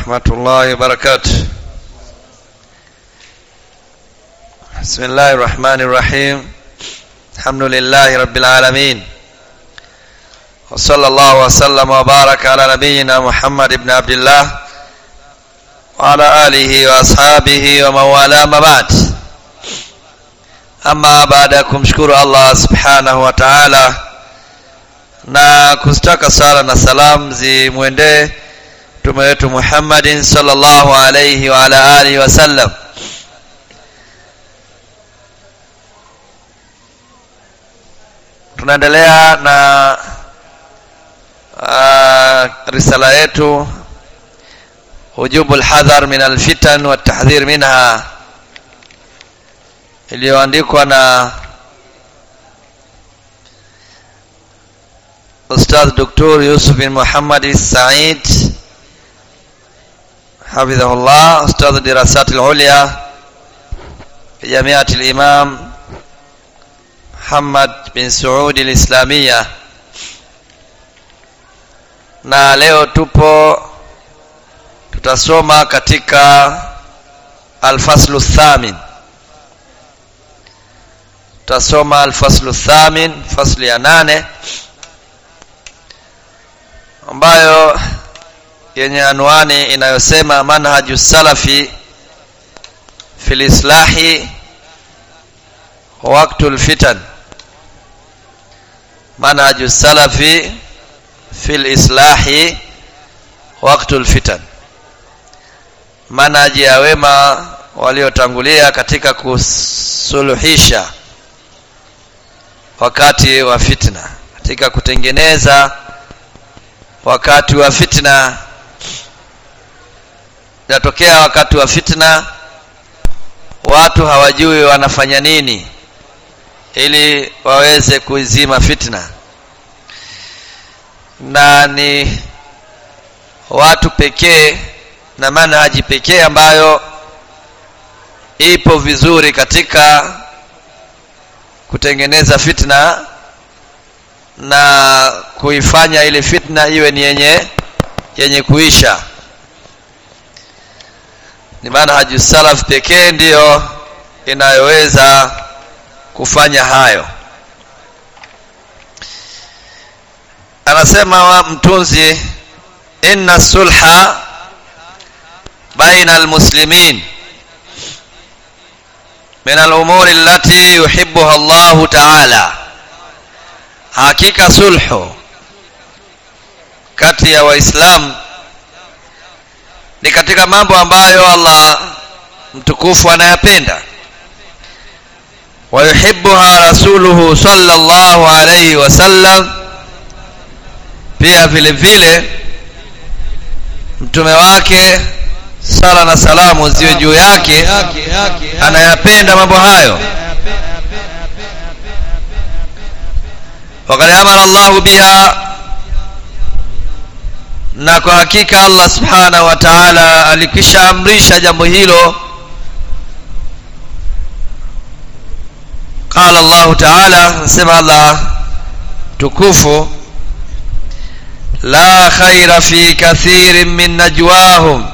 ورحمة الله وبركاته بسم الله الرحمن الرحيم الحمد لله رب العالمين وصلى الله وسلم وبارك على نبينا محمد بن عبد الله وعلى آله وأصحابه ومن والاه ما بعد ama baada ya kumshukuru Allah subhanahu wa ta'ala na kuzitaka sala na salam zimwendee mtume wetu Muhammadin sallallahu alayhi wa ala alihi wasallam tunaendelea na uh, risala yetu hujubu alhadhar min alfitan wa tahdhir minha iliyoandikwa na Ustadh Dr. Yusuf bin Muhammad Said hafidhahullah Ustadh Dirasat al-Ulya Jamiat al-Imam Muhammad bin Saud al-Islamiyya na leo tupo tutasoma katika al-faslu thamin tutasoma alfaslu thamin fasli ya nane ambayo yenye anwani inayosema manhaju salafi fil islahi waktu lfitan manhaju salafi fil islahi waktu lfitan manhaji ya wema waliotangulia katika kusuluhisha wakati wa fitna katika kutengeneza wakati wa fitna inatokea wakati wa fitna watu hawajui wanafanya nini ili waweze kuizima fitna na ni watu pekee na manhaji pekee ambayo ipo vizuri katika kutengeneza fitna na kuifanya ile fitna iwe ni yenye yenye kuisha ni maana haji salaf pekee ndiyo inayoweza kufanya hayo anasema wa mtunzi inna sulha baina almuslimin min al-umuri allati yuhibbuha Allah ta'ala hakika sulhu kati ya waislamu ni katika mambo ambayo Allah mtukufu anayapenda wayuhibbuha rasuluhu sallallahu alayhi wasallam pia vile vile mtume wake sala na salamu ziwe juu yake anayapenda mambo hayo wakad amara Allahu biha na kwa hakika Allah subhanahu wa ta'ala alikisha amrisha jambo hilo qala Allah ta'ala nasema Allah tukufu la khaira fi kathirin min najwahum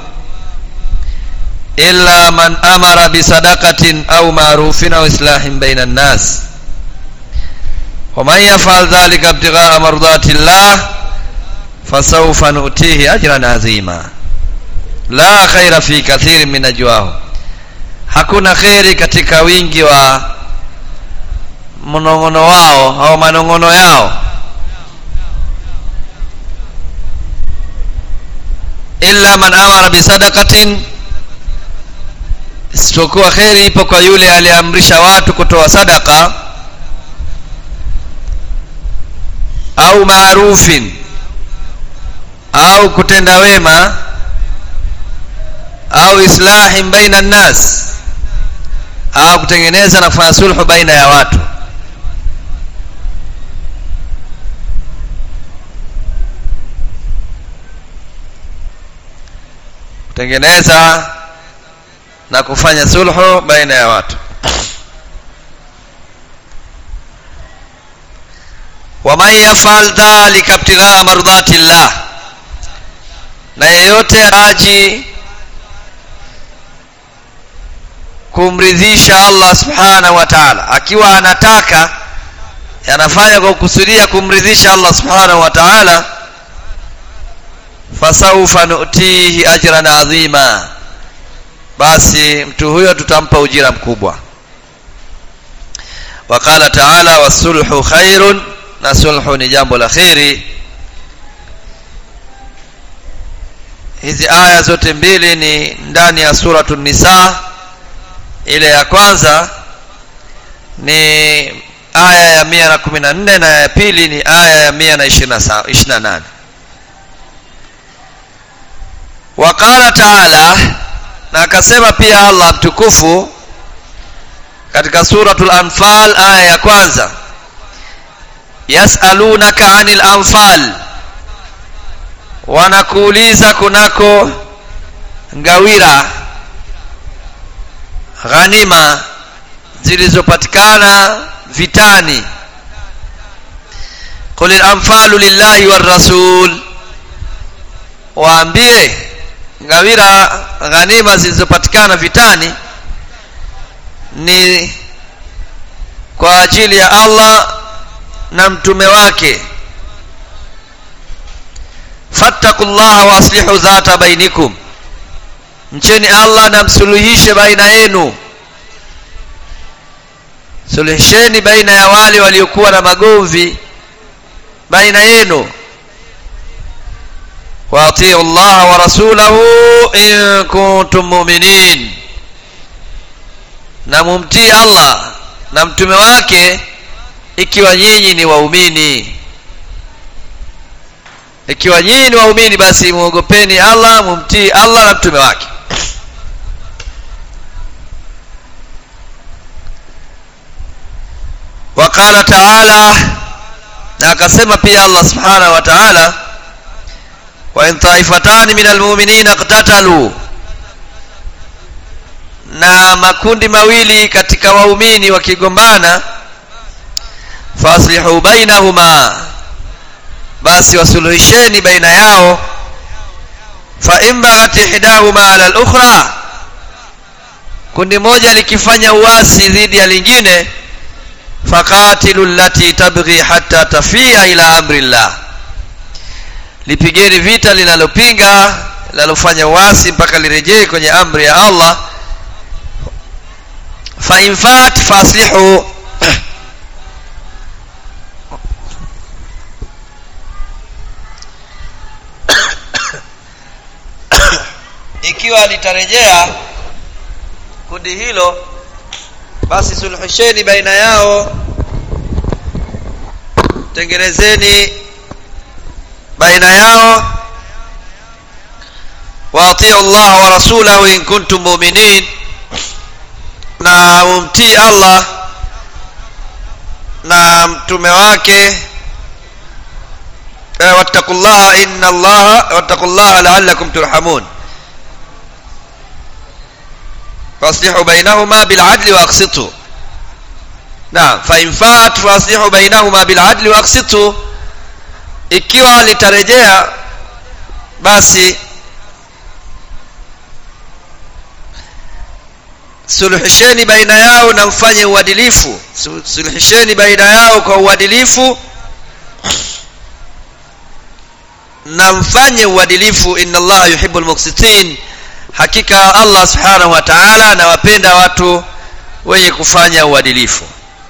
illa man amara bisadaqatin au ma'rufin au islahin baina an-nas ومن يفعل ذلك ابتغاء مرضات الله فسوف نؤتيه اجرا عظيما لا خير في كثير من نجواهم hakuna kheri katika wingi wa mnong'ono wao au manong'ono yao illa man amara bisadaqatin isipokuwa kheri ipo kwa yule aliamrisha watu kutoa sadaka au maarufin au kutenda wema au islahin baina nnas au kutengeneza na kufanya sulhu baina ya watu kutengeneza na kufanya sulhu baina ya watu waman yafal dhalika ibtighaa mardati llah na yeyote aji kumridhisha Allah subhanahu wa ta'ala akiwa anataka anafanya kwa kukusudia kumridhisha Allah subhanahu wa ta'ala fasawfa nu'tihi ajran adhima basi mtu huyo tutampa ujira mkubwa وقال تعالى والصلح خير na sulhu ni jambo la kheri hizi aya zote mbili ni ndani ya suratu nisa ile ya kwanza ni aya ya mia na kumi na nne na ya pili ni aya ya mia na ishirini na nane waqala taala na akasema pia allah mtukufu katika suratul anfal aya ya kwanza yasalunaka anil anfal wanakuuliza kunako ngawira ghanima zilizopatikana vitani qul al-anfalu lillahi war rasul waambie ngawira ghanima zilizopatikana vitani ni kwa ajili ya Allah na mtume wake fattaqullaha wa aslihu dhata bainikum mcheni Allah na msuluhishe baina yenu suluhisheni baina ya wale waliokuwa na magomvi baina yenu waatiu llaha wa rasulahu in kuntum mu'minin na mumtii Allah na mtume wake ikiwa nyinyi ni waumini ikiwa nyinyi ni waumini basi muogopeni Allah mumtii Allah na mtume wake وقال تعالى na akasema pia Allah subhanahu wa ta'ala wa in taifatan min almu'minina iqtatalu na makundi mawili katika waumini wakigombana faslihu bainahuma basi wasuluhisheni baina yao fa in baghat ihdahuma ala al-ukhra kundi moja likifanya uasi dhidi ya lingine faqatilu allati tabghi hatta tafia ila amri llah lipigeni vita linalopinga linalofanya uasi mpaka lirejee kwenye amri ya Allah fa in fat faslihu ikiwa litarejea kundi hilo basi suluhisheni baina yao tengenezeni baina yao waatiu Allah wa rasulahu in kuntum mu'minin na umtii Allah na mtume wake wattaqullaha inna Allah wattaqullaha la'allakum turhamun فاصلحوا بينهما بالعدل واقسطوا نعم فإن فات فاصلحوا بينهما بالعدل واقسطوا ikiwa litarejea basi suluhisheni baina yao na mfanye uadilifu suluhisheni baina yao kwa uadilifu na mfanye uadilifu inna allaha yuhibbul muqsitin hakika Allah subhanahu wa ta'ala anawapenda watu wenye kufanya uadilifu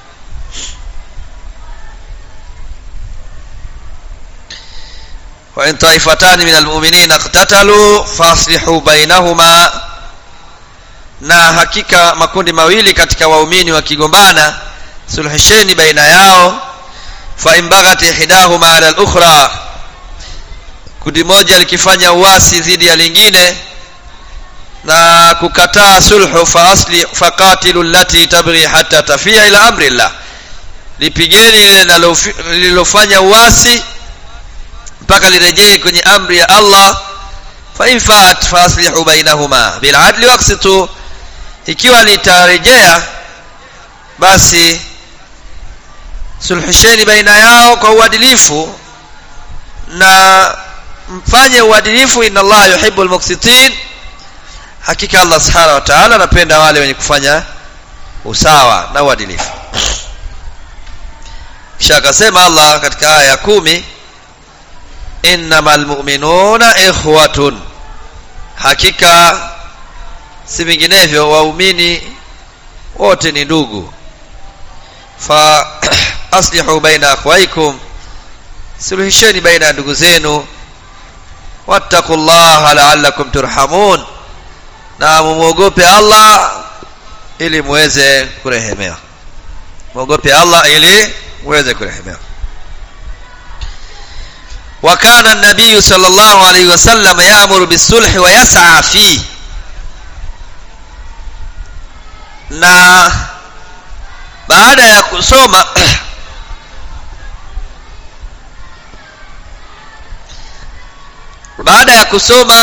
wa in taifatan min almu'minina iqtatalu faslihu bainahuma na hakika makundi mawili katika waumini wakigombana suluhisheni baina yao fa in baghat ihdahuma ala al-ukhra kundi moja likifanya uasi dhidi ya lingine na kukataa sulhu fa asli faqatilu allati tabghi hatta tafia ila amri llah lipigeni lililofanya uasi mpaka lirejee kwenye amri ya Allah fa in faat fa aslihu bainahuma bil adli waqsitu ikiwa litarejea basi sulhisheni baina yao kwa uadilifu na mfanye uadilifu inna allaha yuhibbu almuqsitin hakika allah subhanahu wa ta'ala anapenda wale wenye kufanya usawa na uadilifu kisha akasema allah katika aya ya kumi innamal mu'minuna ikhwatun hakika si vinginevyo waumini wote ni ndugu fa aslihu baina akhwaikum suluhisheni baina ya ndugu zenu wattaqullaha la'allakum turhamun na mumwogope Allah ili muweze kurehemewa mwogope Allah ili muweze kurehemewa وكان النبي صلى الله عليه وسلم يأمر بالصلح ويسعى فيه na baada ya kusoma baada ya kusoma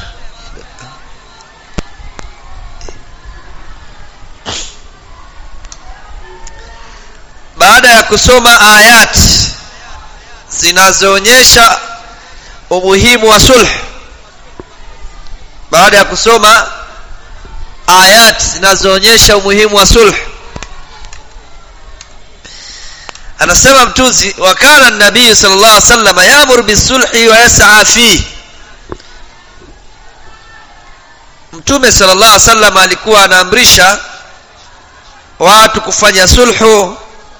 baada ya kusoma ayat zinazoonyesha umuhimu wa sulh baada ya kusoma ayat zinazoonyesha umuhimu wa sulh anasema mtuzi wa kana nabii sallallahu alaihi wasallam yaamuru bisulhi wa yas'a fi mtume sallallahu alaihi wasallam alikuwa anaamrisha watu kufanya sulhu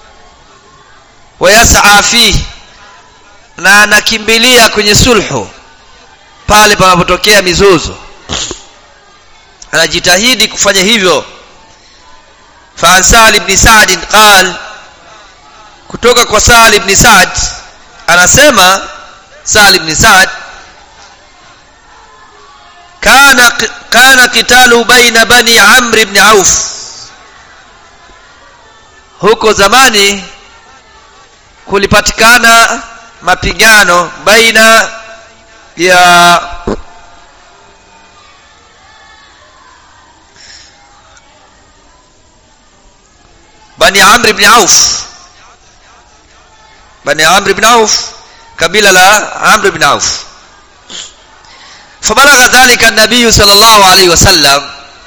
wa yas'a fi na anakimbilia kwenye sulhu pale panapotokea mizozo anajitahidi kufanya hivyo fa Sa'd ibn Sa'd qal kutoka kwa Sa'd ibn Sa'd anasema Sa'd ibn Sa'd kana kana kitalu baina bani Amr ibn Auf huko zamani kulipatikana mapigano baina ya bani amr ibn auf bani amr ibn auf kabila la amr ibn auf fabalagha dhalika an-nabiy sallallahu alayhi wasallam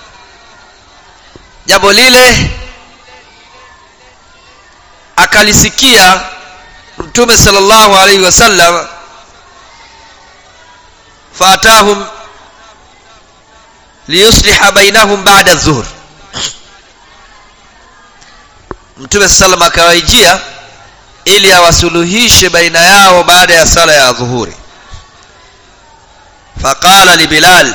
jambo lile akalisikia mtume sallallahu alayhi wasallam faatahum liyusliha bainahum ba'da adh-dhuhr mtume sallam akawaijia ili awasuluhishe baina yao baada ya sala ya dhuhuri faqala li bilal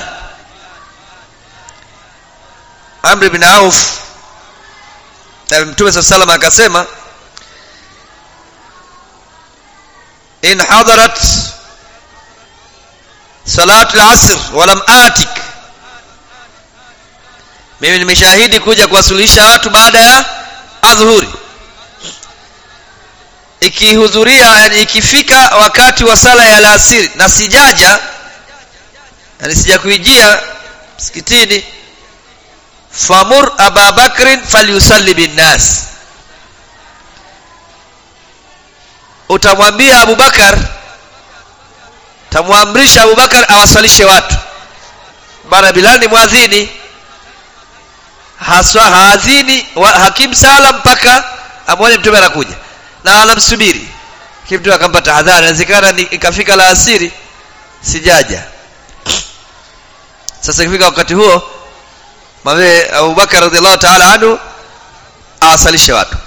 amr ibn auf mtume sallam akasema in hadarat salat al-asr walam atik mimi nimeshahidi kuja kuwasuluhisha watu baada ya adhuhuri ikihudhuria yani ikifika wakati wa sala ya alasiri na sijaja yani sijakuijia msikitini famur aba bakrin falyusalli binnas utamwambia abubakar tamwamrisha abubakar awasalishe watu bana bilal ni mwadhini haswa haadhini hakim sala mpaka amwone mtume anakuja na anamsubiri kimtu akampa tahadhari inawezekana ikafika la asiri sijaja sasa ikifika wakati huo mwambie abubakar radhiallahu taala anhu awasalishe watu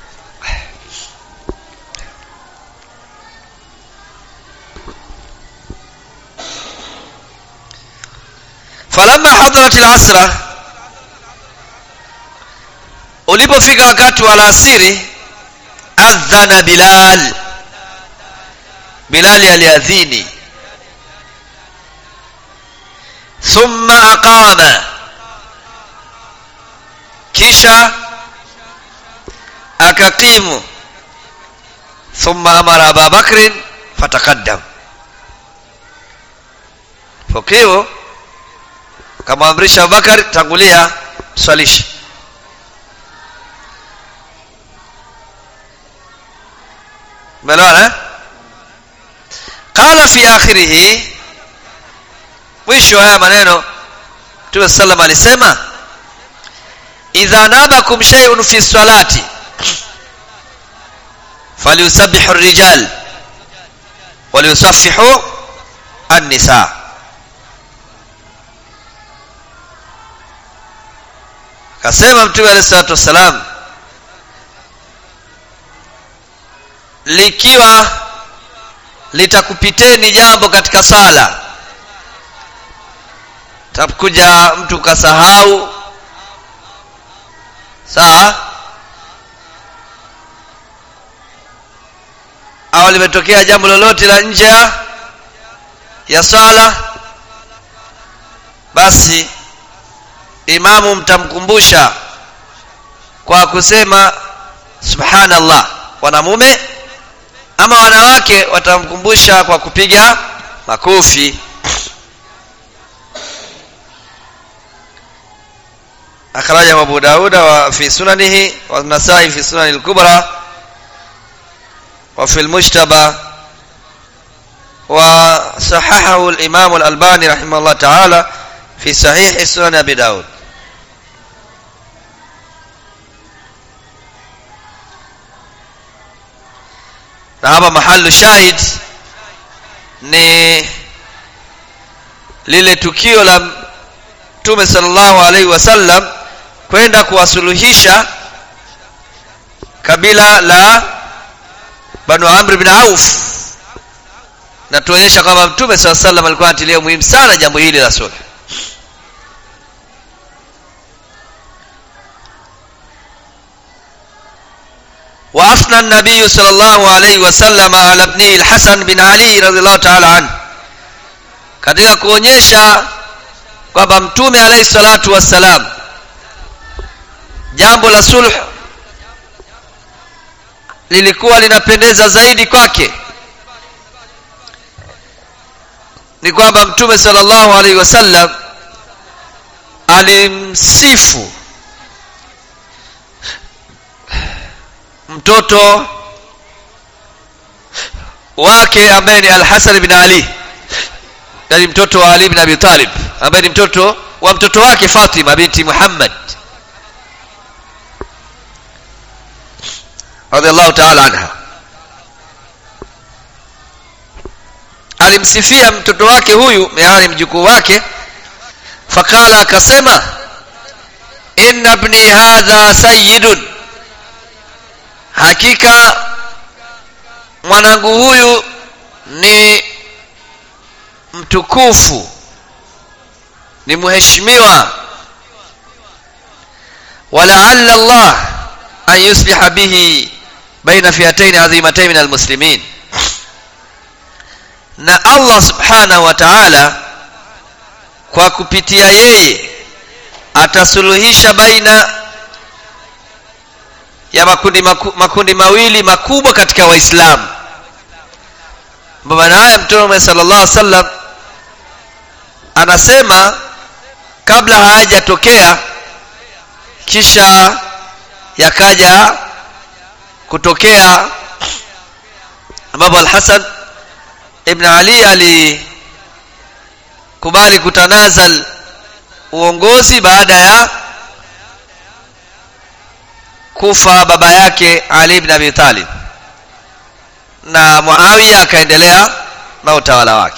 falamma hadarat al-asra ulipofika wakati wa alasiri adhana bilal bilali aliadhini thumma aqama kisha akaqimu thumma amara aba bakrin fataqaddam pokeo kamwamrisha abubakar tangulia mswalishe umeelewana قال fi akhirih mwisho haya maneno mtume sallam alisema idha nabakum shay'un fi salati falyusabbihu ar-rijal waliyusaffihu an-nisa akasema mtume alayhi salatu wassalam likiwa litakupiteni jambo katika sala takuja mtu kasahau sawa au limetokea jambo lolote la nje ya ya swala basi imamu mtamkumbusha kwa kusema subhanallah wanamume ama wanawake watamkumbusha kwa kupiga makofi akhrajahu abu dauda wa fi sunanihi wa nasai fi sunani al-kubra wa fi al-mujtaba wa sahahahu al-imam al-albani rahimahullah ta'ala fi sahih sunan abi daud na hapa mahalu shahid ni lile tukio la mtume sallallahu alaihi wasallam kwenda kuwasuluhisha kabila la banu amr bin auf na tuonyesha kwamba mtume saa salam alikuwa anatilia muhimu sana jambo hili la sulh وأثنى النبي صلى الله عليه وسلم على ابنه الحسن بن علي رضي الله تعالى عنه katika kuonyesha kwamba mtume alayhi salatu wassalam jambo la sulh lilikuwa linapendeza zaidi kwake ni kwamba mtume sallallahu alaihi wasallam alimsifu mtoto wake ambaye ni al-Hasan bin Ali yani mtoto wa Ali bin Abi Talib ambaye ni mtoto wa mtoto wake Fatima binti Muhammad radhiallahu ta'ala anha alimsifia mtoto wake huyu yani mjukuu wake fakala akasema inna ibni hadha sayyidun hakika mwanangu huyu ni mtukufu ni mheshimiwa walaalla Allah an yusliha bihi baina fiataini adhimatain min almuslimin na Allah subhanahu wa ta'ala kwa kupitia yeye atasuluhisha baina ya makundi, maku, makundi mawili makubwa katika waislamu maana haya mtume sallallahu alaihi wasallam anasema kabla hayajatokea kisha yakaja kutokea ambapo al-Hasan ibn Ali alikubali kutanazal uongozi baada ya kufa baba yake Ali ibn Abi Talib na Muawiya akaendelea na utawala wake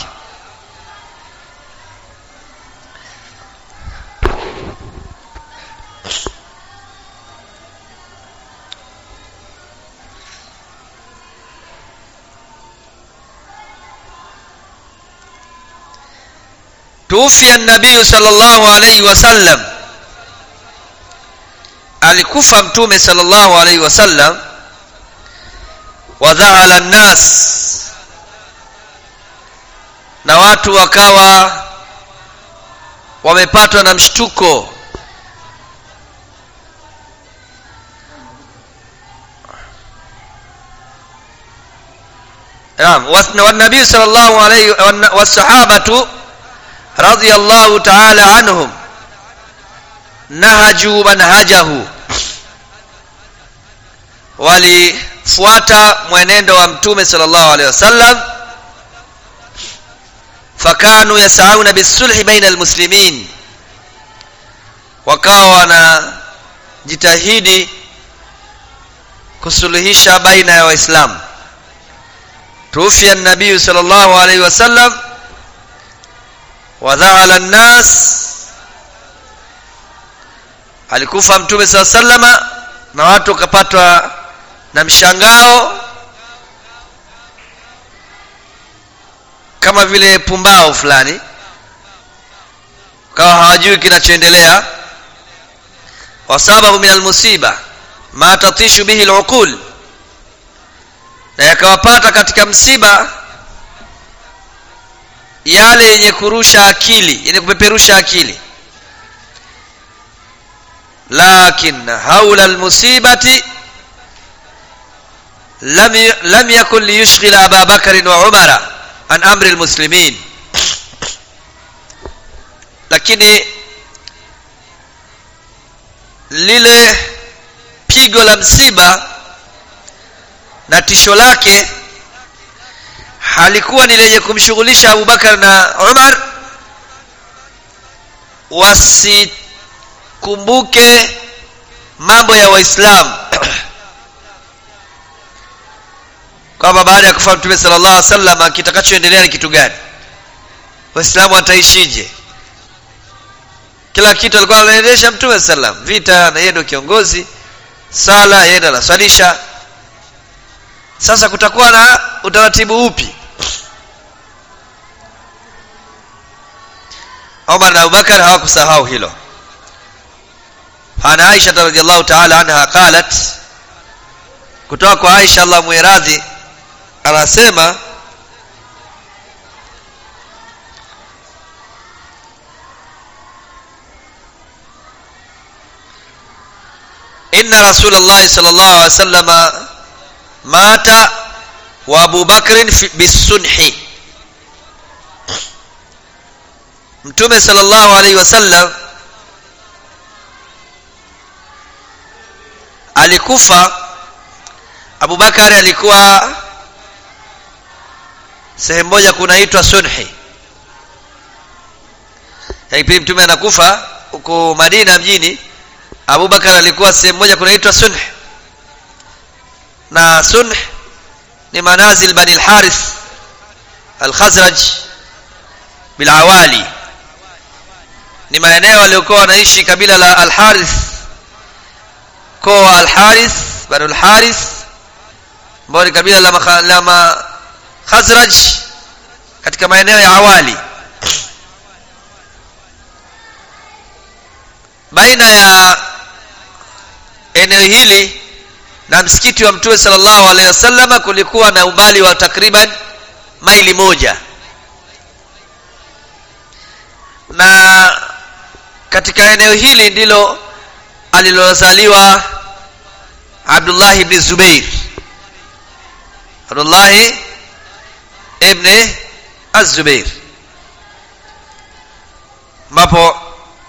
توفي النبي صلى الله عليه وسلم alikufa mtume sallallahu alaihi wasallam wadhaala nnas na watu wakawa wamepatwa na mshtuko naam والنبي صلى الله عليه والصحابه رضي الله تعالى عنهم nahaju manhajahu walifuata mwenendo wa mtume sallallahu alaihi wasallam fakanu yasauna bisulhi baina almuslimin wakawa wanajitahidi kusuluhisha baina ya waislamu tuufia nabiyu sal llahu alaihi wasallam wadhaala nnas alikufa mtume saa salama na watu wakapatwa na mshangao kama vile pumbao fulani kawa hawajui kinachoendelea wasabahu min almusiba ma tatishu bihi luqul na yakawapata katika msiba yale yenye kurusha akili yenye kupeperusha akili lakin haula almusibati lam, lam yakun liyushghila aba bakarin wa umara an amri almuslimin lakini lile pigo la msiba na tisho lake halikuwa ni lenye kumshughulisha abubakar na umar wasikumbuke mambo ya waislamu kwamba baada ya kufa mtume sala llah salam kitakachoendelea ni kitu gani waislamu wataishije kila kitu alikuwa anaendesha mtume salam vita na yeye ndio kiongozi sala yeye ndo anaswalisha sasa kutakuwa na utaratibu upi umar na abubakar hawakusahau hilo ana aisha radiallahu taala anha qalat kutoka kwa aisha allah mwiradhi anasema inna rasulallahi sal llahu alih wa sallama mata wa abu bakrin bisunhi mtume sal llahu alaihi wasallam alikufa abubakari alikuwa sehemu moja kunaitwa sunhi kipindi mtume anakufa huko madina mjini abubakar alikuwa sehemu moja kunaitwa sunh na sunh ni manazil bani lharith alkhazraj bilawali ni maeneo waliokuwa wanaishi kabila la alharith mkoa wa alharith banu lharith ambao ni kabila la, la makhazraj katika maeneo ya awali baina ya eneo hili na msikiti wa mtume sallallahu alaihi wasallam kulikuwa na umbali wa takriban maili moja na katika eneo hili ndilo alilozaliwa abdullahi ibni zubair abdullahi ibni azubair ambapo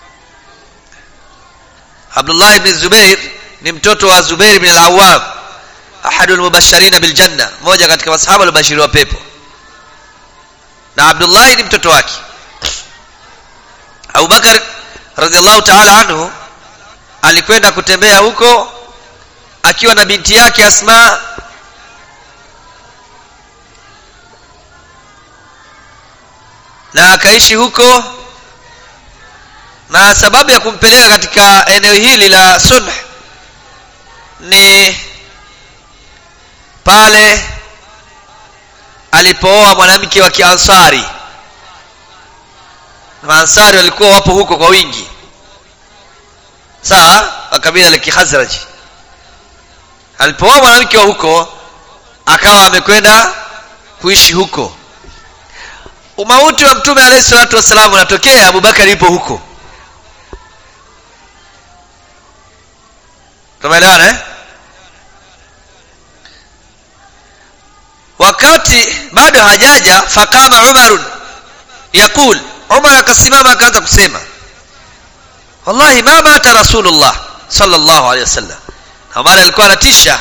abdullah ibn zubair ni mtoto wa zubair ibn al-awwam ahadu al-mubashirin bil janna moja katika masahaba waliobashiriwa pepo na abdullah ni mtoto wake abubakar radhiallahu ta'ala anhu alikwenda kutembea huko akiwa na binti yake asma na akaishi huko na sababu ya kumpeleka katika eneo hili la sunh ni pale alipooa mwanamke wa kiansari maansari walikuwa wapo huko kwa wingi sawa wa kabila la kihazraji alipooa mwanamke wa huko akawa amekwenda kuishi huko umauti wa mtume alayhi salatu wassalam unatokea abubakari yupo huko tumeelewana eh? wakati bado hajaja fakama umarun yaqul umar akasimama akaanza kusema wallahi ma mata rasulullah sallallahu alaihi wasallam na umar alikuwa anatisha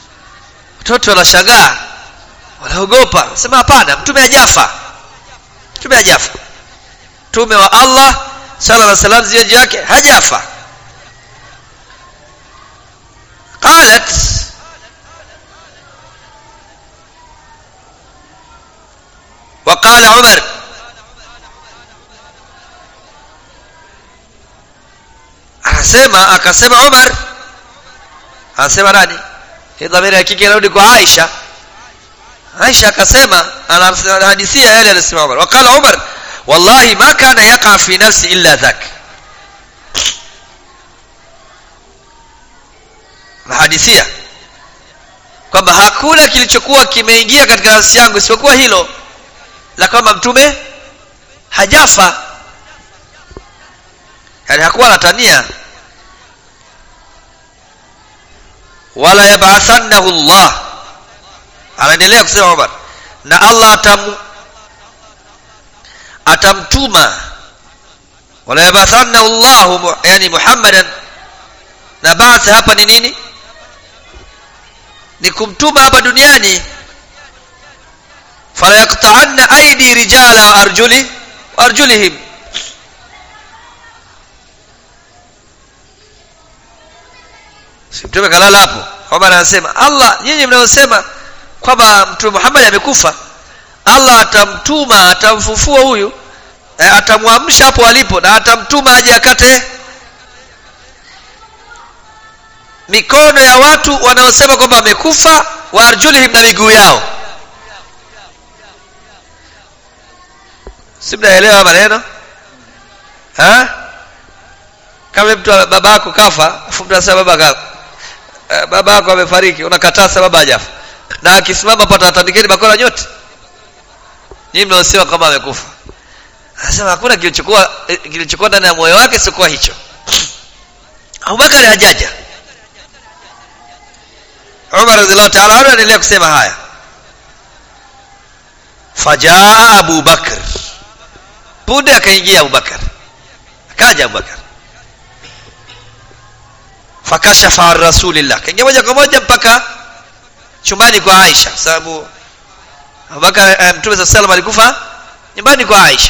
watoto wanashangaa wanaogopa sema hapana mtume hajafa mtume hajafa mtume wa allah sala na salam ziwe juu yake hajafa qalat وقال عمر akasema akasema Umar anasema nani hii dhamiri ya kike inarudi kwa Aisha Aisha akasema anahadithia yale alisema Umar wakala Umar wallahi ma kana yaqa fi nafsi illa dhak nahadithia kwamba hakuna kilichokuwa kimeingia katika nafsi yangu isipokuwa hilo la kwamba mtume hajafa yani hakuwa anatania wala yab'athannahu Allah anaendelea kusema Umar na Allah atam atamtuma wala yab'athannahu Allah yani Muhammadan na ba'th hapa ni nini ni kumtuma hapa duniani fala yaqta'anna aidi rijala wa arjuli wa arjulihim si mtume kalala hapo Omar anasema Allah nyinyi mnaosema kwamba mtume Muhammad amekufa Allah atamtuma atamfufua huyu eh, atamwamsha hapo alipo na atamtuma aje akate mikono ya watu wanaosema kwamba amekufa wa arjulihim na miguu yao si mnaelewa maneno ha kama mtu baba yako kafa afu mtu anasema baba kafa baba yako amefariki unakataa sababu hajafa na akisimama pata atandikeni bakora nyote nyinyi mnaosema kama amekufa anasema hakuna kilichokuwa kilichokuwa ndani ya moyo wake sikuwa hicho Abubakar hajaja Umar radhiallahu ta'ala anhu anaendelea kusema haya fajaa Abu Bakr punde akaingia Abu Bakar akaja Abu Bakar fakashafa an rasulillah kaingia moja kwa moja mpaka chumbani kwa Aisha sababu Abubakar eh, Mtume sallallahu alayhi alikufa nyumbani kwa Aisha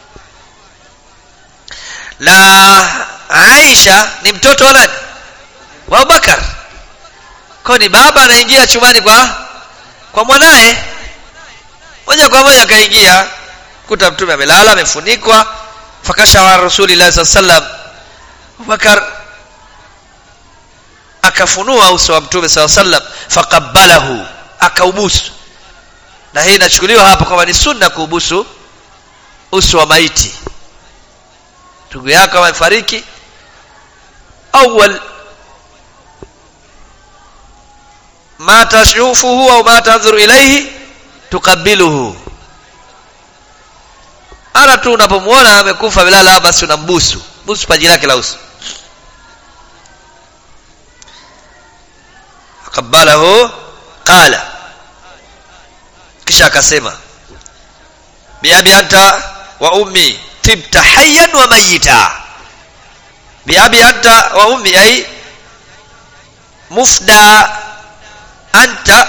na Aisha ni mtoto wa nani wa Abubakar kwa ni baba anaingia chumbani kwa kwa mwanae moja kwa moja akaingia kuta mtume amelala amefunikwa fakashafa rasulillah sallallahu alayhi wasallam Abubakar akafunua uso wa mtume saw sallam faqabbalahu akaubusu na hii inachukuliwa hapa kwamba ni sunna kuubusu uso wa maiti ndugu yako amefariki awwal ma tashufuhu au ma tanzuru ilayhi tukabiluhu ara tu unapomwona amekufa bilala basi unambusu busu paji lake la uso qabalahu qala kisha akasema biabi anta wa ummi tibta hayyan wa mayita biabi anta wa ummi ay mufda anta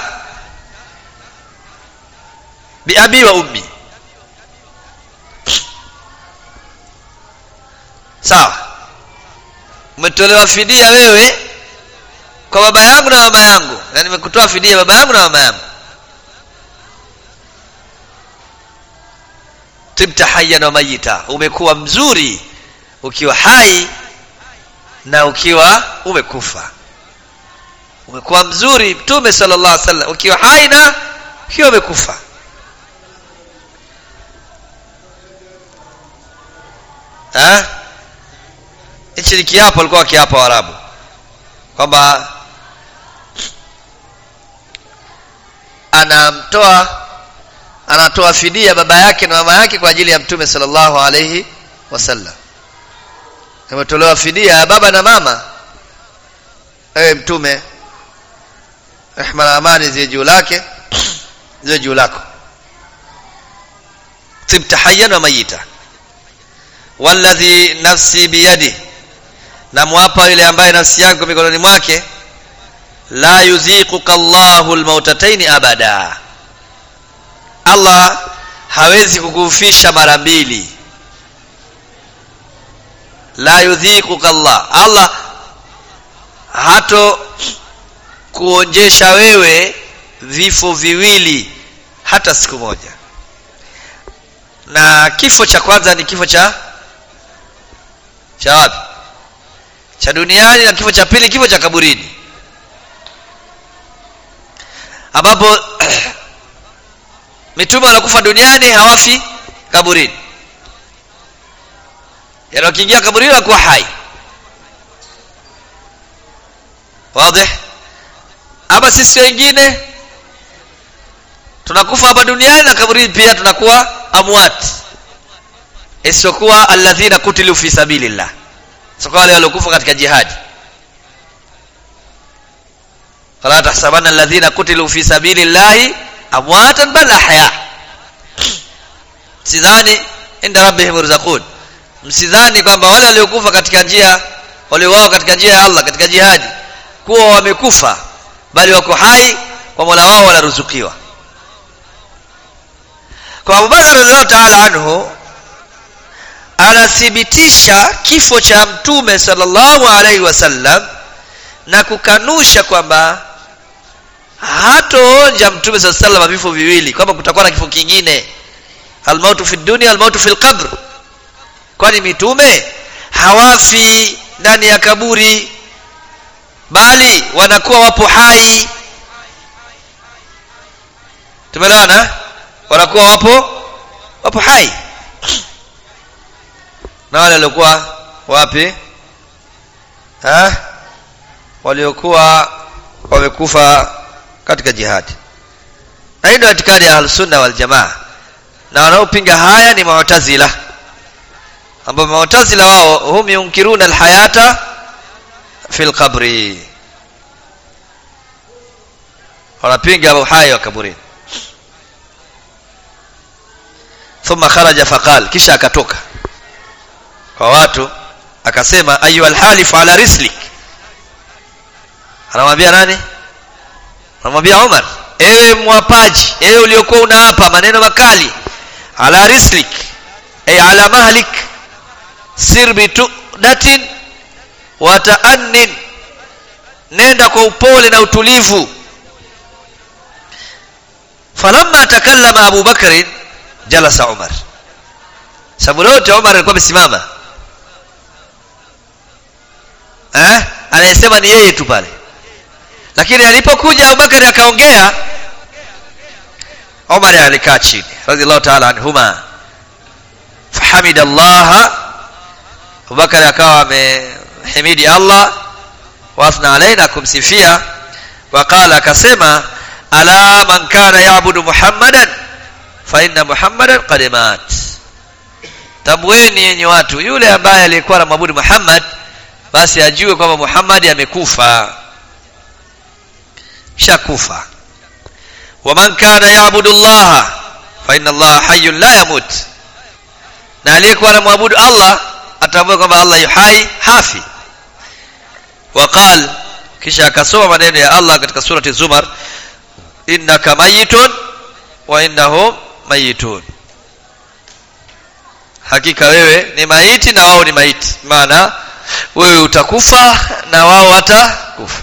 biabi wa ummi sawa umetolewa fidia wewe kwa baba yangu na mama yangu na nimekutoa fidia baba yangu na mama yangu tibta hayyan wa mayita umekuwa mzuri ukiwa hai na ukiwa umekufa umekuwa mzuri mtume sallallahu alaihi wasallam ukiwa hai na ukiwa umekufa eh hichi ni kiapo alikuwa kiapo Waarabu kwamba anamtoa anatoa fidia baba yake na mama yake kwa ajili ya mtume sallallahu alayhi wasallam ametolewa fidia ya baba na mama ewe mtume rehma na amani ziwe juu lake ziwe juu lako tibta hayyan wa mayita walladhi nafsi biyadi na mwapa yule ambaye nafsi yangu mikononi mwake la yuziquka Allahu almautataini abada Allah hawezi kukufisha mara mbili la yudhikuka Allah Allah hato kuonjesha wewe vifo viwili hata siku moja na kifo cha kwanza ni kifo cha cha wapi cha duniani na kifo cha pili kifo cha kaburini ambapo mitume wanakufa duniani hawafi kaburini yaani wakiingia kaburini wanakuwa hai wazi ama sisi wengine tunakufa hapa duniani na kaburini pia tunakuwa amwat isiyokuwa alladhina kutilu fi sabilillah sio wale waliokufa katika jihadi fala tahsabanna alladhina kutilu fi sabilillahi amwatan bal ahya sidhani inda rabbihim yurzaqun msidhani kwamba wale waliokufa katika njia waliouawa katika njia ya Allah katika jihadi kuwa wamekufa bali wako hai kwa Mola wao wanaruzukiwa kwa Abubakar radhiallahu ta'ala anhu anathibitisha kifo cha mtume sallallahu alaihi wasallam na kukanusha kwamba hatoonja mtume sallallahu alaihi wasallam vifo viwili kwamba kutakuwa na kifo kingine almautu fi dunia almautu fi lqabr kwani mitume hawafi ndani ya kaburi bali wanakuwa wapo hai tumeelewana wanakuwa wapo wapo hai na wale waliokuwa wapi ha? waliokuwa wamekufa katika jihadi na hii ndio itikadi ya ahlusunna waljamaa na wanaopinga haya ni mu'tazila ambao mu'tazila wao hum yunkiruna alhayata fi lqabri wanapinga uhai wa kaburini thumma kharaja faqal kisha akatoka kwa watu akasema ayu alhalif ala rislik anamwambia nani anamwambia Umar ewe mwapaji ewe uliokuwa unaapa maneno makali ala rislik ay ala mahlik sir bitudatin wa ta'annin nenda kwa upole na utulivu falamma takallama Abu Bakr jalasa Umar sababu lote Umar alikuwa amesimama eh anayesema ni yeye tu pale lakini alipokuja Abubakar akaongea Umar alikaa chini radhiallahu ta'ala anhuma fahamida Allah Abubakar akawa amehimidi Allah wathna alaina kumsifia waqala akasema ala man kana ya'budu muhammadan fa inna muhammadan qad mat tabueni yenye watu yule ambaye alikuwa anamwabudu Muhammad basi ajue kwamba Muhammad amekufa shakufa waman kana yaabudu Allah fa inna Allah hayyun la yamut na aliyekuwa anamwabudu Allah atambue kwamba Allah yu hai hafi waqal kisha akasoma maneno ya Allah katika surati Zumar innaka mayitun wa innahum mayitun hakika wewe ni maiti na wao ni maiti maana wewe utakufa na wao watakufa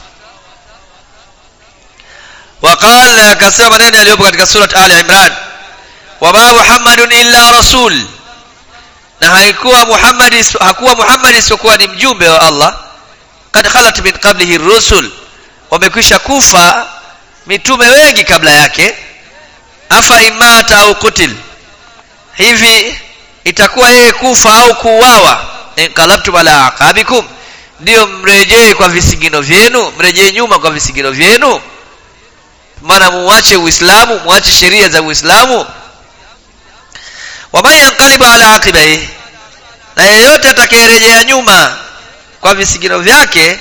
وقال akasema maneno yaliyopo katika surat Ali Imran wama Muhammadun illa rasul na haikuwa Muhammad hakuwa Muhammad isiyokuwa ni mjumbe wa Allah kad khalat min qablihi rusul wamekwisha kufa mitume wengi kabla yake afa imata au kutil hivi itakuwa yeye kufa au kuuawa inqalabtum ala aqabikum ndio mrejee kwa visigino vyenu mrejee nyuma kwa visigino vyenu maana muache uislamu muache sheria za uislamu waman yanqalibu ala aqibai na yeyote atakayerejea nyuma kwa visigino vyake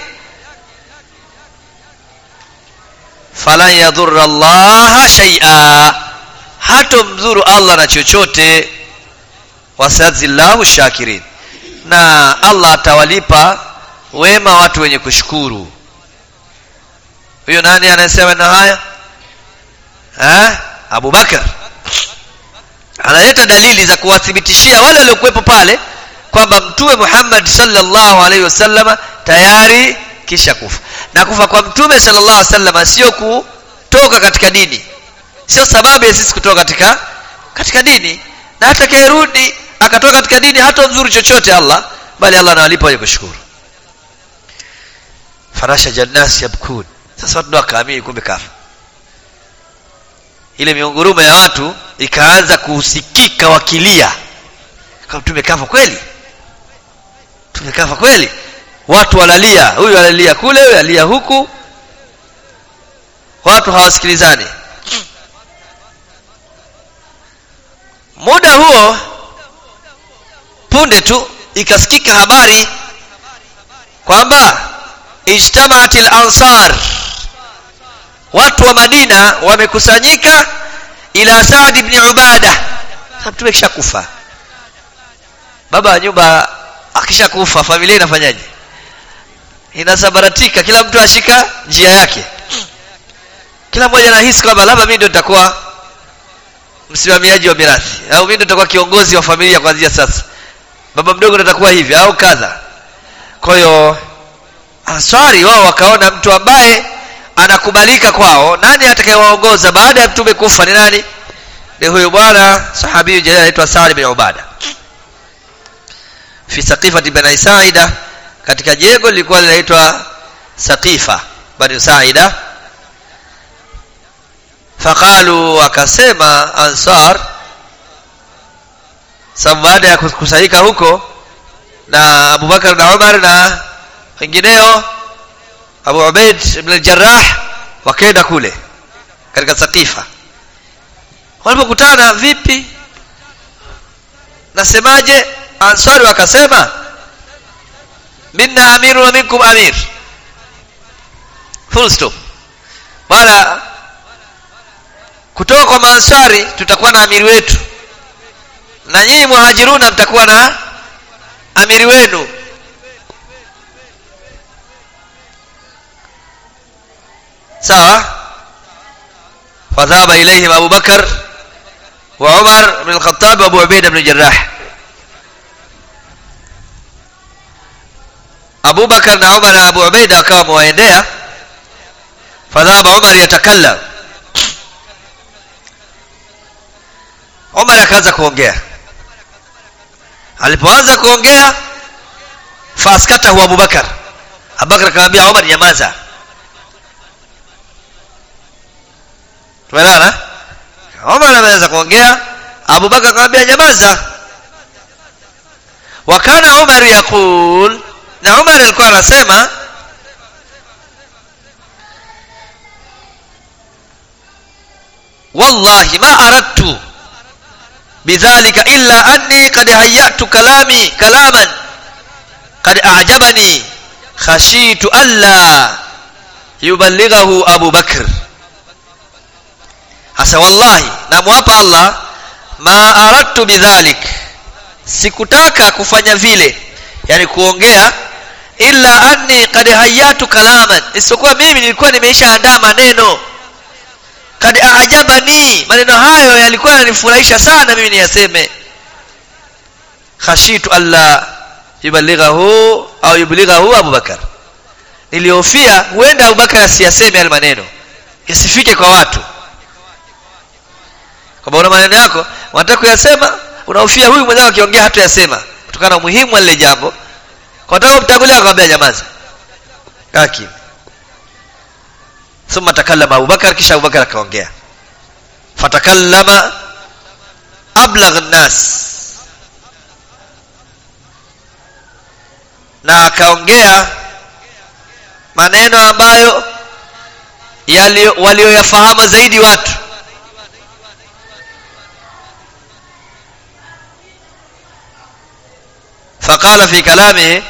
falan yadhurra allaha shay'a hatomdhuru allah na chochote wasazillahu shakirin na allah atawalipa wema watu wenye kushukuru huyo nani anayesema na haya ha? Abu Bakar analeta dalili za kuwathibitishia wale waliokuwepo pale kwamba mtume Muhammad sallallahu alaihi wasallam tayari kisha kufa na kufa kwa mtume sallallahu alaihi wasallam sio kutoka katika dini sio sababu ya sisi kutoka katika katika dini na hata kairudi akatoka katika dini hata mzuri chochote Allah bali Allah anawalipa wenye kushukuru farasha jannas yabkun sasa watu wakaamini kumbe kafa ile miungurumo ya watu ikaanza kusikika wakilia kama tumekafa kweli tumekafa kweli watu walalia huyu alalia kule huyu alia huku watu hawasikilizani muda huo punde tu ikasikika habari kwamba ijtamaat al-ansar watu wa Madina wamekusanyika ila Saad ibn Ubada sababu tumeshakufa baba wa nyumba akishakufa familia inafanyaje inasabaratika kila mtu ashika njia yake kila mmoja anahisi kwamba labda mimi ndio nitakuwa msimamiaji wa mirathi au mimi ndio nitakuwa kiongozi wa familia kuanzia sasa baba mdogo ndio atakuwa hivi au kadha kwa hiyo ansari wao wakaona mtu ambaye anakubalika kwao nani atakayewaongoza baada ya mtume kufa ni nani ni huyu bwana sahabi jalil anaitwa Sa'd bin Ubada fi saqifati bani Sa'ida katika jengo lilikuwa linaitwa Saqifa bani Sa'ida faqalu wakasema ansar sababu baada ya kukusanyika huko na Abubakar na Umar na wengineo Abu Ubaid ibn al-Jarrah wakaenda kule katika Saqifa walipokutana vipi nasemaje ansari wakasema minna amiru wa minkum amir full stop wala kutoka kwa maansari tutakuwa na amiri wetu na nyinyi muhajiruna mtakuwa na amiri wenu sawa fadhaba ilayhim Abu Bakar wa Umar bin al-Khattab wa Abu Ubaidah bin Jarrah Abu Bakar na Umar na Abu Ubaidah wakawa waendea fadhaba Umar yatakallam Umar akaanza kuongea alipoanza kuongea faskatahu Abu Bakar Abu Bakar akamwambia Umar nyamaza tumeelewana Umar ameanza kuongea Abu Bakar akamwambia nyamaza wakana Umar yakul na Umar alikuwa anasema wallahi ma aradtu bidhalika illa anni qad hayyatu kalami kalaman qad a'jabani khashitu alla yuballighahu Abu Bakr hasa wallahi namwapa Allah ma aradtu bidhalik sikutaka kufanya vile yani kuongea illa anni qad hayyatu kalaman isipokuwa mimi nilikuwa nimeishaandaa maneno kad aajabani maneno hayo yalikuwa yananifurahisha sana mimi niyaseme khashitu alla yuballighahu au yuballighahu Abu Bakar nilihofia huenda Abu Bakar asiyaseme yale maneno yasifike kwa watu kwamba una maneno yako unataka kuyasema unahofia huyu mwenzako akiongea hata yasema kutokana na umuhimu wa lile jambo kwa sababu mtangulia akamwambia nyamaza kaki thumma takallama Abu Bakar kisha Abu Bakar akaongea fatakallama ablagh an-nas na akaongea maneno ambayo walioyafahamu zaidi watu faqala fi kalamihi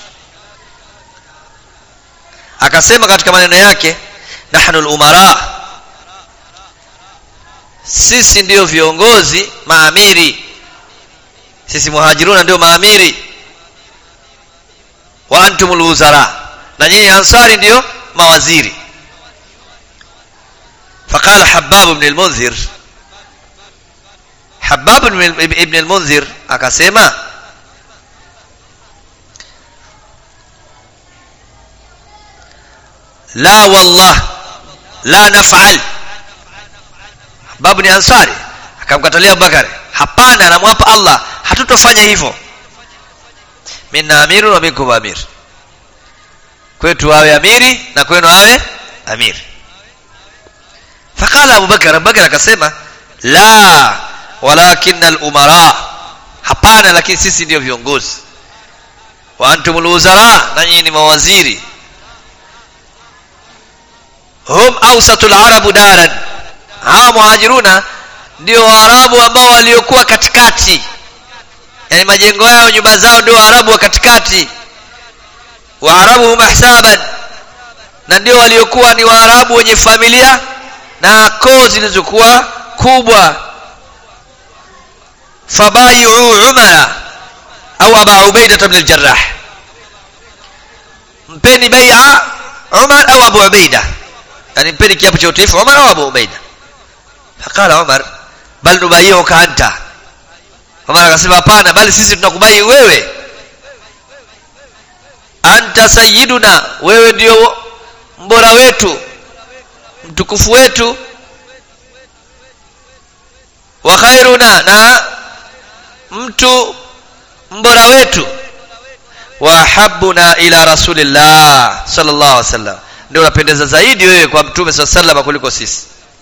akasema katika maneno yake nahnu al-umara sisi ndio viongozi maamiri sisi muhajiruna ndio maamiri wa antumul wuzara na nyinyi ansari ndio mawaziri فقال حباب بن المنذر habab ibn al-munzir akasema la wallah la naf'al habab ni ansari akamkatalia abubakar hapana namwapa allah hatutofanya hivyo minna amiru wa minkum amir kwetu awe amiri na kwenu awe amiri faqala abubakar abubakar akasema la walakin al-umara hapana lakini sisi ndio viongozi wa antumul wuzara na nyinyi ni mawaziri hum awsatul arabu daran hawa muhajiruna ndio waarabu ambao waliokuwa katikati yani majengo yao nyumba zao ndio waarabu wa katikati waarabu hum ahsaban na ndio waliokuwa ni waarabu wenye familia na koo zilizokuwa kubwa fabayu umara au aba ubaida ibn al-jarrah mpeni bai'a umar au abu ubaida yani mpeni kiapo cha utiifu umar au abu ubaida faqala umar bal nubayiuka anta umar akasema hapana bali sisi tunakubai wewe anta sayyiduna wewe ndio mbora wetu mtukufu wetu wa khairuna na mtu mbora wetu wa habuna ila rasulillah sallallahu alaihi wasallam ndio unapendeza zaidi wewe kwa mtume sallallahu alaihi wasallam kuliko sisi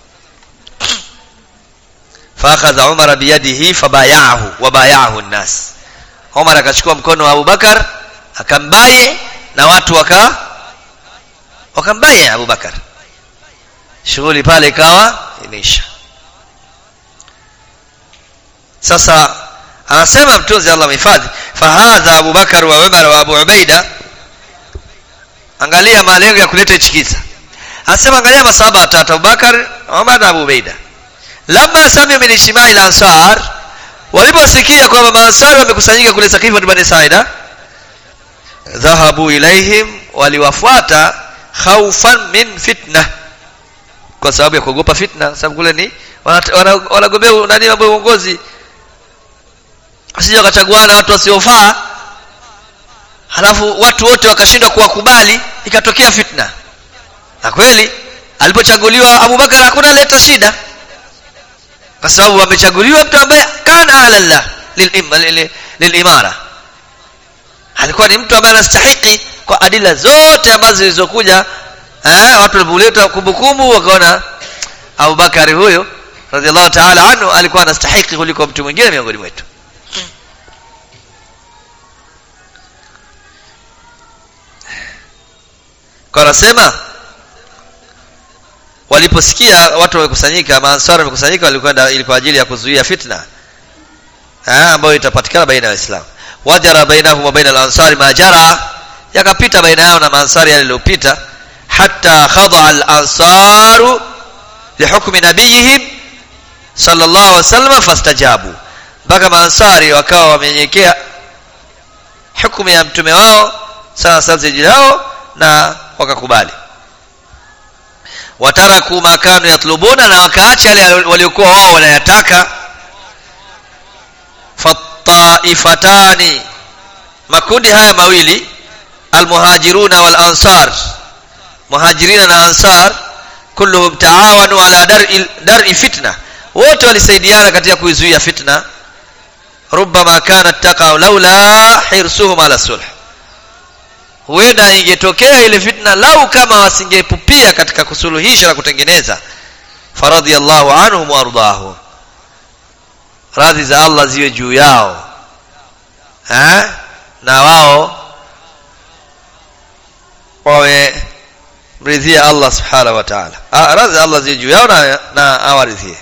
faakhadha umar biyadihi fabayahu wabayahu nnas umar akachukua mkono wa abubakar akambaye na watu waka wakambaye abubakar shughuli pale ikawa imeisha sasa anasema mtunzi Allah mhifadhi fahadha Abu Bakar wa Umar wa Abu Ubaida angalia malengo ya kuleta hichi kisa anasema angalia masahaba watatu Abu Bakar Umar na Abu Ubaida lamma sami'u min ijtima'i al-ansar waliposikia kwamba maansari wamekusanyika kule Sakifa Bani Saida dhahabu ilaihim waliwafuata khaufan min fitna kwa sababu ya kuogopa fitna sababu kule ni wanagombea wana, wana nani mambo ya uongozi asije wakachaguana watu wasiofaa halafu watu wote wakashindwa kuwakubali ikatokea fitna na kweli alipochaguliwa Abubakar hakuna leta shida kwa sababu amechaguliwa mtu ambaye kana alallah lilimara alikuwa ni mtu ambaye anastahiki kwa adila zote ambazo zilizokuja eh, watu walipoleta kumbukumbu wakaona Abubakari huyo radhiallahu ta'ala anhu alikuwa anastahiki kuliko mtu mwingine miongoni mwetu kwa anasema waliposikia watu wamekusanyika maansara wamekusanyika walikwenda ili kwa ajili ya kuzuia fitna ah ambayo itapatikana baina ya waislamu wajara bainahum wa baina al-ansari ma jara yakapita baina yao na maansari yaliyopita hatta khada al-ansaru lihukmi nabiyihim sallallahu alaihi wasallam fastajabu mpaka maansari wakawa wamenyekea hukumu ya mtume wao sawa sawa zao na wakakubali wataraku makanu yatlubuna na wakaacha yale waliokuwa wao wanayataka fataifatani makundi haya mawili almuhajiruna wal ansar muhajirina na ansar kulluhum taawanu ala dar'i dar'i fitna wote walisaidiana katika kuizuia fitna rubbama kanat taqa laula hirsuhum ala sulh huenda ingetokea ile fitna lau kama wasingepupia katika kusuluhisha na kutengeneza faradhiyallahu anhum wardahu radhi za Allah ziwe juu yao eh na wao wawe mridhia Allah subhanahu wa ta'ala radhi za Allah ziwe juu yao na, na awaridhie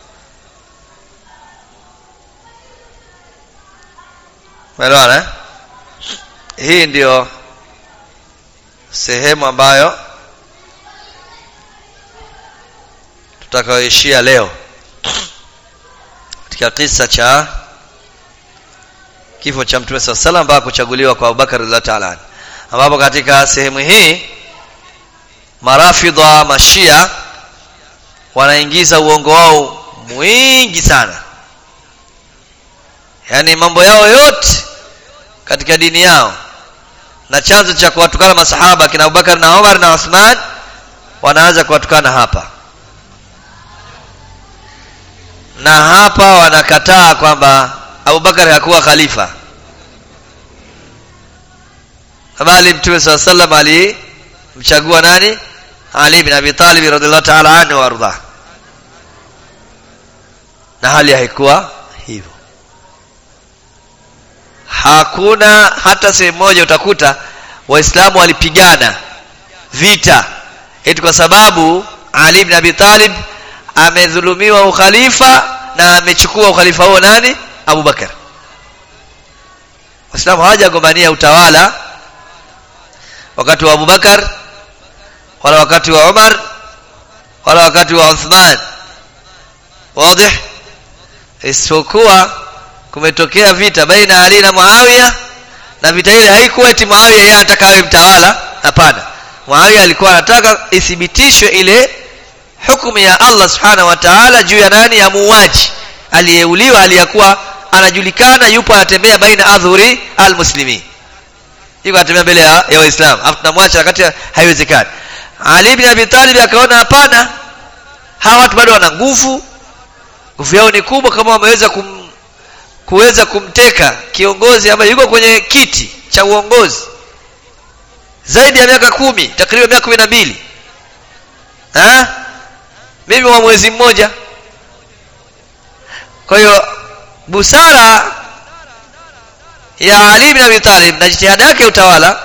Umeelewana eh? Hii ndio sehemu ambayo tutakayoishia leo katika kisa cha kifo cha Mtume SAW salam mpaka kuchaguliwa kwa Abubakar radhiallahu ta'ala ambapo katika sehemu hii marafidha mashia wanaingiza uongo wao mwingi sana yaani mambo yao yote katika dini yao na chanzo cha kuwatukana masahaba kina Abubakar na Umar na Uthman wanaanza kuwatukana hapa na hapa wanakataa kwamba Abubakar hakuwa khalifa bali Mtume SAW sallam alimchagua nani Ali bin Abi Talib radhiallahu ta'ala anhu warda na hali haikuwa hivyo hakuna hata sehemu moja utakuta waislamu walipigana vita eti kwa sababu Ali ibn Abi Talib amedhulumiwa ukhalifa na amechukua ukhalifa huo nani Abu Bakar waislamu hawajagombania utawala wakati wa Abu Bakar wala wakati wa Umar wala wakati wa Uthman wazi isipokuwa kumetokea vita baina Ali na Muawiya na vita ile haikuwa eti Muawiya yeye anataka awe mtawala hapana Muawiya alikuwa anataka ithibitishwe ile hukumu ya Allah subhanahu wa ta'ala juu ya nani ya muuaji aliyeuliwa aliyekuwa anajulikana yupo anatembea baina adhuri almuslimin yuko anatembea mbele ya, ya waislamu afu tunamwacha wakati haiwezekani Ali ibn Abi Talib akaona hapana hawa watu bado wana nguvu nguvu yao ni kubwa kama wameweza kum, kuweza kumteka kiongozi ambaye yuko kwenye kiti cha uongozi zaidi ya miaka kumi takriban miaka kumi na mbili mimi wa mwezi mmoja kwa hiyo busara ya Ali ibn Abi Talib na jitihada yake utawala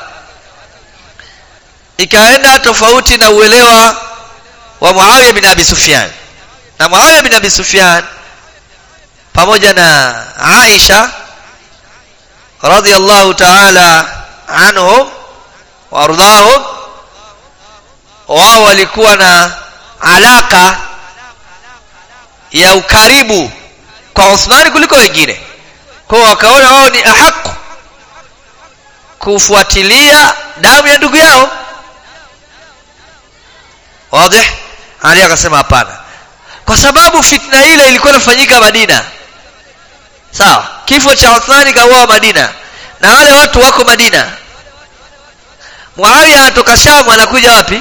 ikaenda tofauti na uelewa wa Muawiya bin Abi Sufyan na Muawiya bin Abi Sufyan pamoja na Aisha radhiyallahu ta'ala anhum wardahum wao walikuwa na alaka ya ukaribu kwa Uthmani kuliko wengine kwa wakaona wao ni ahaku kufuatilia damu ya ndugu yao wazi Ali akasema hapana kwa sababu fitna ile ilikuwa inafanyika Madina sawa kifo cha Uthmani kauawa Madina na wale watu wako Madina Muawiya anatoka Sham anakuja wapi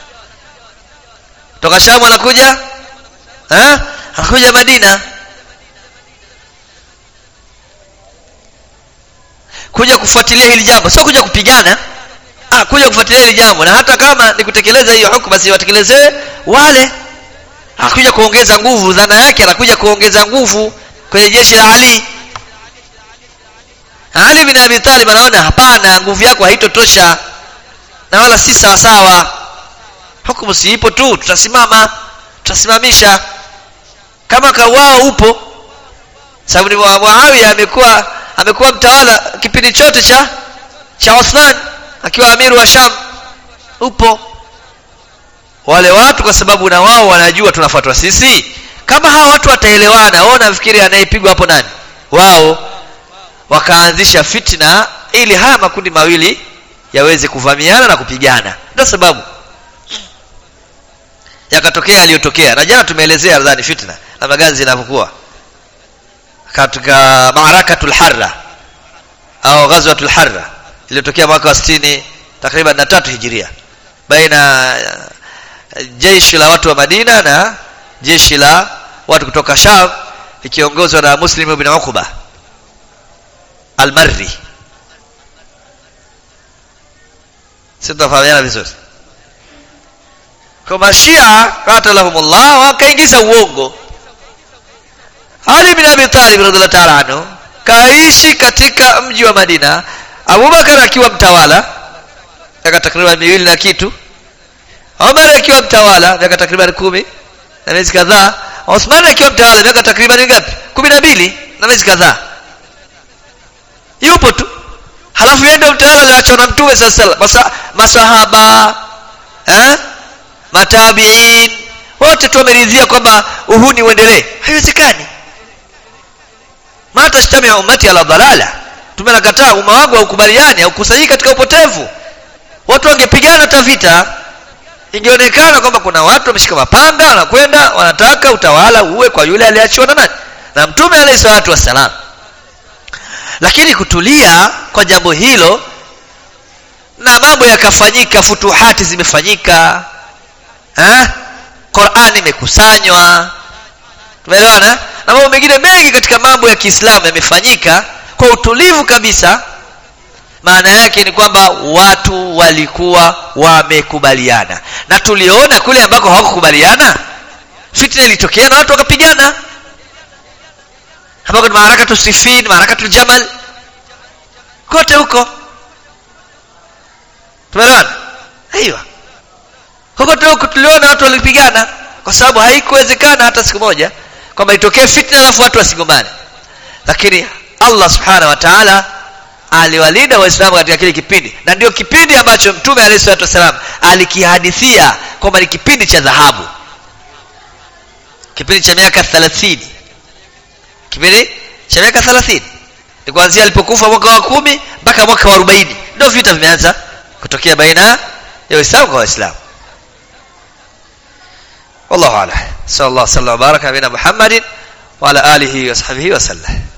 toka Sham anakuja eh anakuja Madina kuja kufuatilia hili jambo sio kuja kupigana ah kuja kufuatilia hili jambo na hata kama ni kutekeleza hiyo hukumu basi watekelezewe wale hakuja kuongeza nguvu dhana yake anakuja kuongeza nguvu kwenye jeshi la Ali Ali bin Abi Talib anaona hapana nguvu yako haitotosha na wala si sawa sawa hukumu si ipo tu tutasimama tutasimamisha kama kawao upo sababu ni Muawiya amekuwa amekuwa mtawala kipindi chote cha cha Uthman akiwa amiru wa Sham upo wale watu kwa sababu na wao wanajua tunafuatwa sisi kama hawa watu wataelewana wao nafikiri anayepigwa hapo nani wao wakaanzisha fitna ili haya makundi mawili yaweze kuvamiana na kupigana ndio sababu yakatokea yaliyotokea na jana tumeelezea nadhani fitna na magazi zinavyokuwa katika maarakatul harra au ghazwatul harra iliyotokea mwaka wa 60 takriban na tatu hijiria baina jeshi la watu wa Madina na jeshi la watu kutoka Sham likiongozwa na Muslim ibn Uqba al-Marri sitafahamiana vizuri kwa mashia qatalahumullah wakaingiza uongo Ali bin Abi Talib radhiallahu ta'ala anhu kaishi katika mji wa Madina Abubakar akiwa mtawala miaka takriban miwili na kitu Umar akiwa mtawala miaka takriban kumi na miezi kadhaa Uthman akiwa mtawala miaka takriban ngapi kumi na mbili na miezi kadhaa yupo tu halafu yeye ndio mtawala aliachwa na mtume sasa masa, masahaba eh matabiin wote tu wameridhia kwamba uhuni uendelee haiwezekani ma tashtami ummati ala dalala tumenakataa umma wangu haukubaliani haukusanyiki katika upotevu watu wangepigana hata vita ingeonekana kwamba kuna watu wameshika mapanga wanakwenda wanataka utawala uwe kwa yule aliachiwa na nani na mtume alayhi salatu wassalam lakini kutulia kwa jambo hilo na mambo yakafanyika futuhati zimefanyika eh? qurani imekusanywa tumeelewana na mambo mengine mengi katika mambo ya kiislamu yamefanyika kwa utulivu kabisa maana yake ni kwamba watu walikuwa wamekubaliana na tuliona kule ambako hawakukubaliana fitna ilitokea na watu wakapigana ambako ni maharakatu sifin maharakatu jamal kote huko tumeelewana aiwa kokote huko tuliona watu walipigana kwa sababu haikuwezekana hata siku moja kwamba itokee fitna alafu watu wasigomane lakini allah subhanahu wa taala aliwalinda waislamu katika kile kipindi na ndio kipindi ambacho mtume alehi salatu wassalam alikihadithia kwamba ni kipindi cha dhahabu kipindi cha miaka thelathini kipindi cha miaka thelathini ni kuanzia alipokufa mwaka wa kumi mpaka mwaka wa arobaini ndio vita vimeanza kutokea baina ya waislamu kwa waislamu والله اعلم صلى الله وسلم وبارك على نبينا محمد وعلى اله وصحبه وسلم